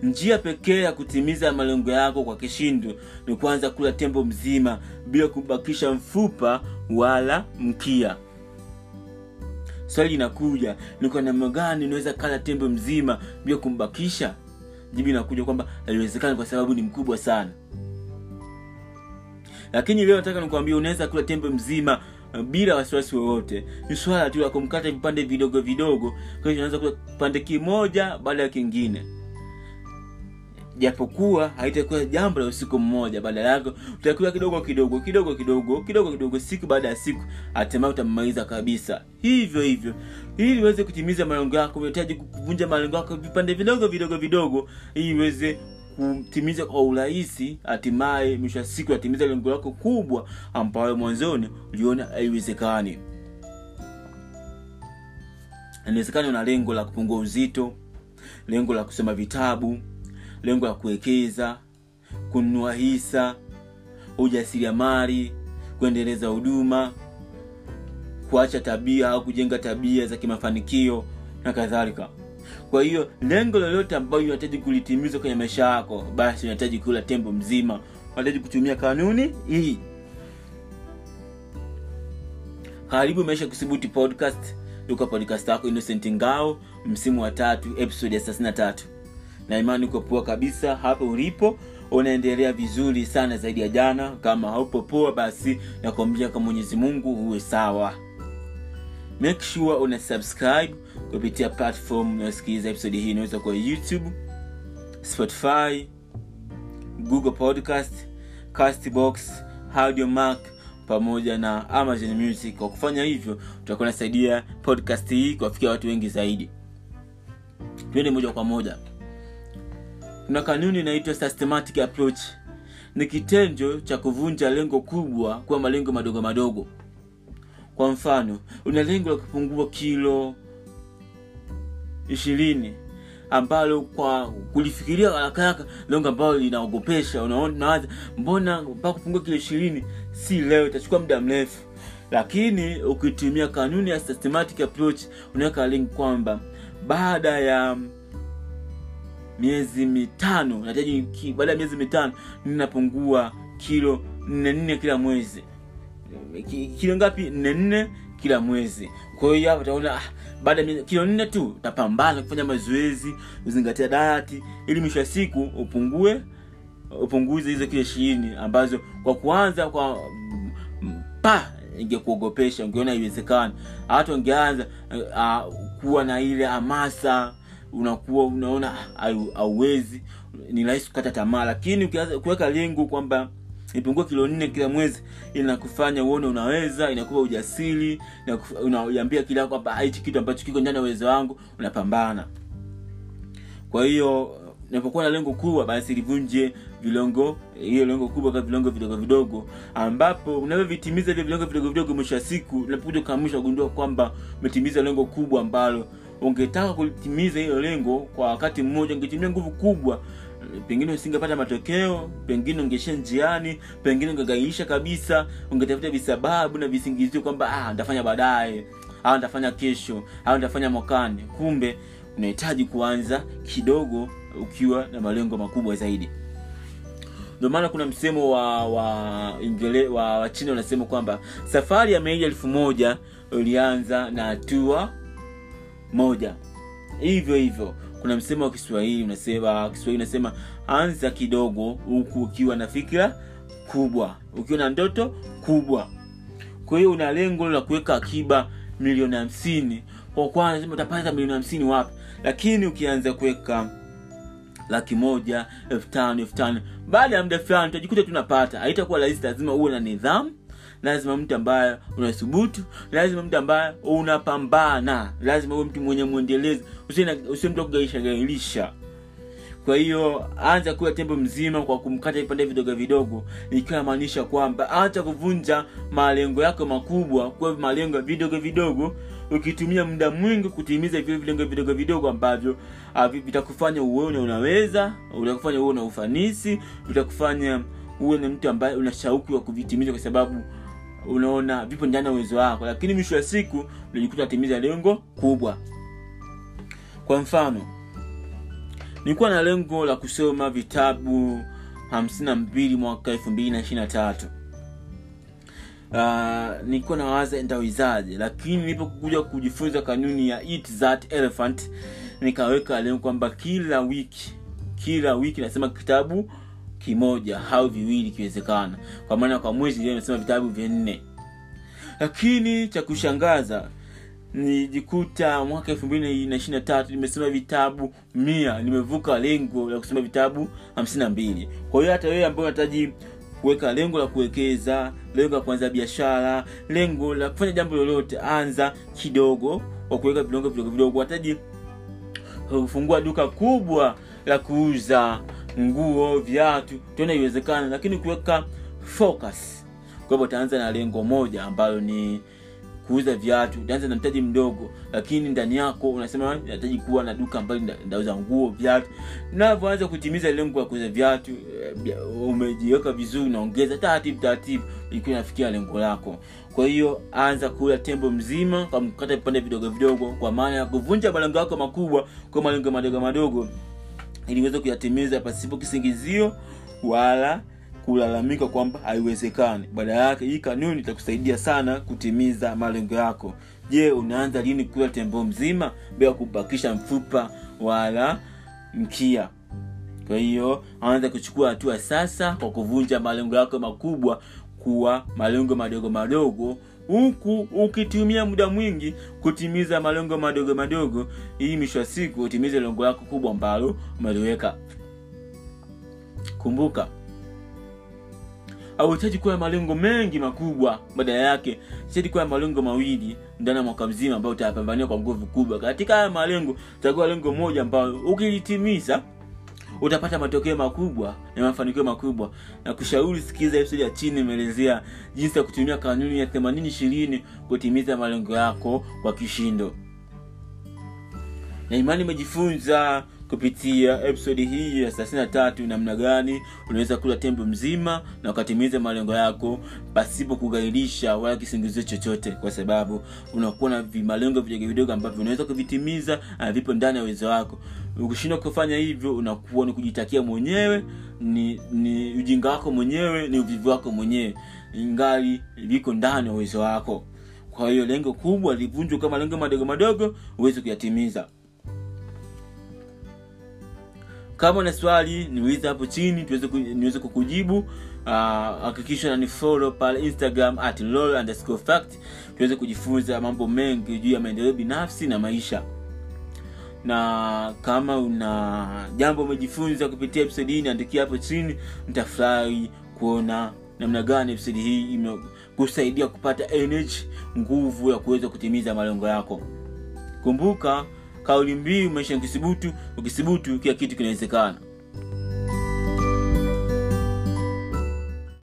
njia pekee ya kutimiza malengo yako kwa kishindo ni kuanza kula tembo mzima bila kubakisha mfupa wala mkia swali linakuja ni kwa namna gani unaweza kala tembo mzima bila kumbakisha jibu inakuja kwamba haiwezekani kwa sababu ni mkubwa sana lakini leo nataka nikwambia unaweza kula tembe mzima uh, bila wasiwasi wowote ni swala tu la kumkata vipande vidogo vidogo kwa hiyo unaweza kula kipande kimoja baada ya kingine japokuwa haitakuwa jambo la usiku mmoja baada yake utakula kidogo kidogo kidogo kidogo kidogo kidogo siku baada ya siku hatimaye utamaliza kabisa hivyo hivyo ili uweze kutimiza malengo yako unahitaji kuvunja malengo yako vipande vidogo vidogo vidogo ili uweze kutimiza kwa urahisi hatimaye mwisho wa siku atimiza lengo lako kubwa ambayo mwanzoni uliona haiwezekani inawezekana una lengo la kupungua uzito lengo la kusoma vitabu lengo la kuwekeza kununua hisa ujasiriamali kuendeleza huduma kuacha tabia au kujenga tabia za kimafanikio na kadhalika kwa hiyo lengo lolote ambayo unahitaji kulitimiza kwenye maisha yako basi unahitaji kula tembo mzima unahitaji kutumia kanuni hii karibu maisha kusibuti podcast duka podcast yako innocent ngao msimu wa tatu episode ya 33 na imani uko poa kabisa hapo ulipo unaendelea vizuri sana zaidi ya jana kama haupo poa basi nakwambia kwa mwenyezi mungu uwe sawa make sure una subscribe kupitia platform unayosikiliza episode hii inaweza kuwa youtube spotify google podcast castbox audiomark pamoja na amazon music kwa kufanya hivyo utakuwa unasaidia podcast hii kuwafikia watu wengi zaidi twende moja kwa moja kuna kanuni inaitwa systematic approach ni kitendo cha kuvunja lengo kubwa kuwa malengo madogo madogo kwa mfano una lengo la kupungua kilo ishirini ambalo kwa kulifikiria haraka haraka lengo ambalo linaogopesha unawaza mbona mpaka kupungua kilo ishirini si leo itachukua muda mrefu lakini ukitumia kanuni ya systematic approach unaweka lengo kwamba baada ya miezi mitano nahitaji baada ya miezi mitano ninapungua kilo nne nne kila mwezi kilo ngapi nne nne kila mwezi kwa hiyo hapo utaona ah, baada ya kilo nne tu utapambana kufanya mazoezi uzingatia dayati ili mwisho wa siku upungue upunguze hizo kilo ishirini ambazo kwa kuanza kwa pa ingekuogopesha ungeona haiwezekani hata ungeanza uh, kuwa na ile hamasa unakuwa unaona hauwezi ni rahisi kukata tamaa lakini ukianza kuweka lengo kwamba ipungue kilo nne kila mwezi inakufanya uone unaweza inakupa ujasiri unaiambia kila kwamba hichi kitu ambacho kiko ndani ya uwezo wangu unapambana kwa hiyo unapokuwa na lengo kubwa basi livunje vilongo hiyo lengo kubwa kama vilongo vidogo vidogo ambapo unavyovitimiza hivyo vilongo vidogo vidogo mwisho wa siku unapokuja ukamisha kugundua kwamba umetimiza lengo kubwa ambalo ungetaka kulitimiza hilo lengo kwa wakati mmoja ungetumia nguvu kubwa pengine usingepata matokeo pengine ungeishia njiani pengine ungegaiisha kabisa ungetafuta visababu na visingizio kwamba ah, nitafanya baadaye au nitafanya kesho au nitafanya mwakani kumbe unahitaji kuanza kidogo ukiwa na malengo makubwa zaidi ndio maana kuna msemo wa wa ingele, wa, wa china unasema kwamba safari ya maili elfu moja ulianza na hatua moja hivyo hivyo kuna msemo wa kiswahili unasema kiswahili unasema anza kidogo huku ukiwa na fikira kubwa ukiwa na ndoto kubwa kwa hiyo una lengo la kuweka akiba milioni hamsini kwa kwanza sema utapata milioni hamsini wapi lakini ukianza kuweka laki moja elfu tano elfu tano baada ya muda fulani utajikuta tunapata haitakuwa rahisi lazima uwe na nidhamu lazima mtu ambaye unathubutu lazima mtu ambaye unapambana lazima uwe mtu mwenye mwendelezo usiwe mtu wa kugaisha gailisha kwa hiyo anza kuwa tembo mzima kwa kumkata vipande vidogo vidogo ikiwa namaanisha kwamba acha kuvunja malengo yako makubwa kuwa malengo vidogo vidogo ukitumia muda mwingi kutimiza vile vilengo vidogo vidogo ambavyo uh, vitakufanya uone unaweza vitakufanya uwe na ufanisi vitakufanya uwe ni mtu ambaye una shauku ya kuvitimiza kwa sababu unaona vipo ndani ya uwezo wako lakini mwisho wa siku unajikuta atimiza lengo kubwa kwa mfano nilikuwa na lengo la kusoma vitabu hamsini na mbili mwaka elfu mbili na ishiri na tatu uh, nilikuwa nawaza nitawezaje lakini nilipokuja kujifunza kanuni ya eat that elephant nikaweka lengo kwamba kila wiki kila wiki nasema kitabu kimoja au viwili ikiwezekana kwa maana kwa mwezi leo nasema vitabu vinne lakini cha kushangaza nijikuta mwaka elfu mbili na ishiri na tatu nimesema vitabu mia nimevuka lengo la kusema vitabu hamsini na mbili kwa hiyo hata wewe ambao unahitaji kuweka lengo la kuwekeza lengo la kuanza biashara lengo la kufanya jambo lolote anza kidogo kwa kuweka vilongo vidogo vidogo hataji kufungua duka kubwa la kuuza nguo viatu tuona iwezekana lakini kuweka focus kwa hivyo utaanza na lengo moja ambalo ni kuuza viatu utaanza na mtaji mdogo lakini ndani yako unasema nahitaji kuwa na duka ambalo ndauza nguo viatu navyoanza kutimiza lengo la kuuza viatu umejiweka vizuri unaongeza taratibu taratibu ilikuwa inafikia lengo lako kwa hiyo anza kula tembo mzima kwa mkata vipande vidogo vidogo kwa maana ya kuvunja malengo yako makubwa kwa malengo madogo madogo ili uweze kuyatimiza pasipo kisingizio wala kulalamika kwamba haiwezekani baada yake hii kanuni itakusaidia sana kutimiza malengo yako je unaanza lini kula tembo mzima bila kubakisha mfupa wala mkia kwa hiyo anza kuchukua hatua sasa kwa kuvunja malengo yako makubwa kuwa malengo madogo madogo huku ukitumia muda mwingi kutimiza malengo madogo madogo ili mwisho wa siku utimize lengo lako kubwa ambalo umeliweka kumbuka hauhitaji kuwa malengo mengi makubwa badala yake hitaji kuwa malengo mawili ndani ya mwaka mzima ambayo utayapambania kwa nguvu kubwa katika haya malengo utakuwa lengo moja ambayo ukilitimiza utapata matokeo makubwa na mafanikio makubwa na kushauri sikiliza episode ya chini imeelezea jinsi ya kutumia kanuni ya themanini ishirini kutimiza malengo yako kwa kishindo na imani imejifunza kupitia episodi hii ya thelathini na tatu namna gani unaweza kula tembo mzima na ukatimiza malengo yako pasipo kughairisha wala kisingizio chochote kwa sababu unakuwa na malengo vidogo vidogo ambavyo unaweza kuvitimiza na vipo ndani ya uwezo wako ukishindwa kufanya hivyo unakuwa ni kujitakia mwenyewe ni ni ujinga wako mwenyewe ni uvivu wako mwenyewe ingali viko ndani ya uwezo wako kwa hiyo lengo kubwa livunjwe kama malengo madogo madogo uweze kuyatimiza kama na swali niulize hapo chini tuweze ku, niweze kukujibu hakikisha uh, nanifollow pale instagram at lol underscore fact tuweze kujifunza mambo mengi juu ya maendeleo binafsi na maisha na kama una jambo umejifunza kupitia episodi hii niandikia hapo chini nitafurahi kuona namna gani episodi hii imekusaidia kupata energy nguvu ya kuweza kutimiza malengo yako kumbuka kauli mbiu maisha ya kisibutu ukisibutu kila kitu kinawezekana